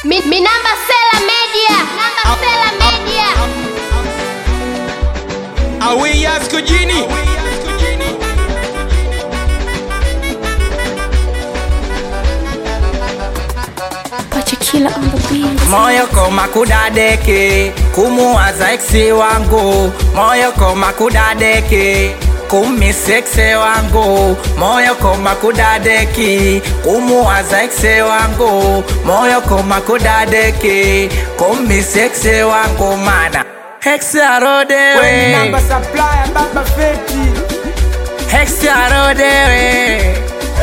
Mi, mi namba Sela Media. Namba Sela Media. Awi Asko Jini Pachikila on the beat. moyo koma kudadeke kumuwaza eksi wangu moyo koma kudadeke kumisekse wangu moyo koma kudadeki kumuwaza ekse wangu moyo koma kudadeki kumisekse wangu mana Hexe arodewe Namba Supplier Baba Feti Hexe arodewe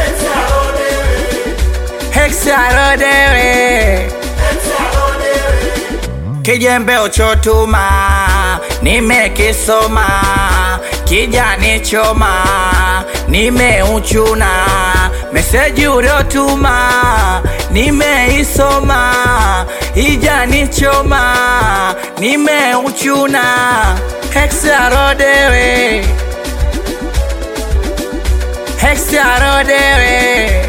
Hexe arodewe kijembe uchotuma nimekisoma kijani choma nimeuchuna meseji uliotuma nimeisoma ijani choma nimeuchuna hexarodewe hexarodewe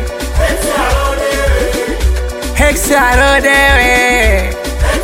hexarodewe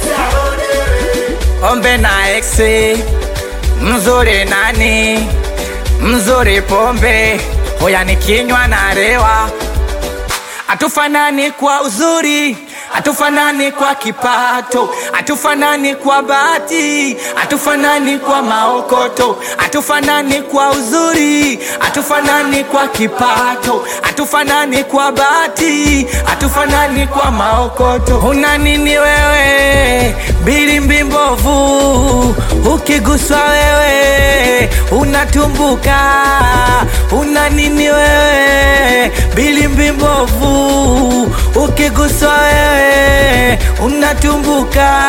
ombe na exe mzuri nani mzuri pombe hoya nikinywa na rewa hatufanani kwa uzuri hatufanani kwa kipato hatufanani kwa bahati hatufanani kwa maokoto hatufanani kwa uzuri hatufanani kwa kipato hatufanani kwa bahati hatufanani kwa maokoto una nini wewe bilimbi mbovu ukiguswa wewe unatumbuka una nini wewe bilimbi mbovu ukiguswa wewe unatumbuka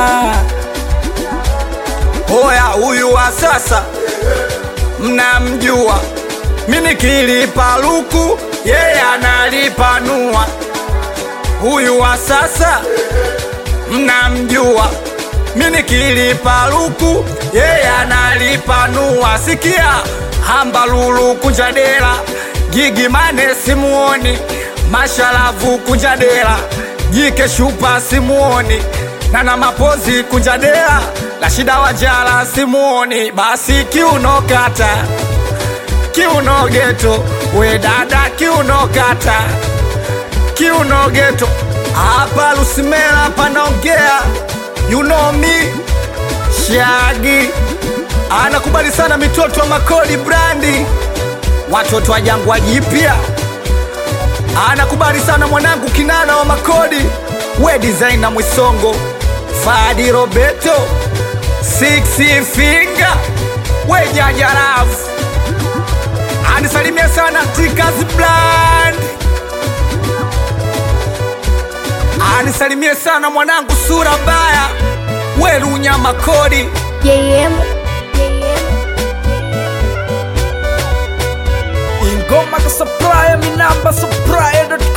Oya huyu wa sasa mnamjua mimi kilipa luku yeye analipanua huyu wa sasa mnamjua mimi kilipa luku yeye analipanua sikia hamba lulu kunjadela gigi mane simuoni mashalavu kunjadela jike shupa simuoni nana mapozi kunjadela la shida wajala simuoni basi kiunokata kiuno geto we dada kiuno kata kiuno geto hapa lusimela panaongea you know me shagi anakubali sana mitoto wa makodi brandi watoto wa jangwa jipya anakubali sana mwanangu kinana wa makodi we designer mwisongo fadi roberto six finger we jajarafu anisalimia sana tikas bland anisalimie sana mwanangu sura mbaya werunya makodi JM. ingoma ka supplier mi namba supplier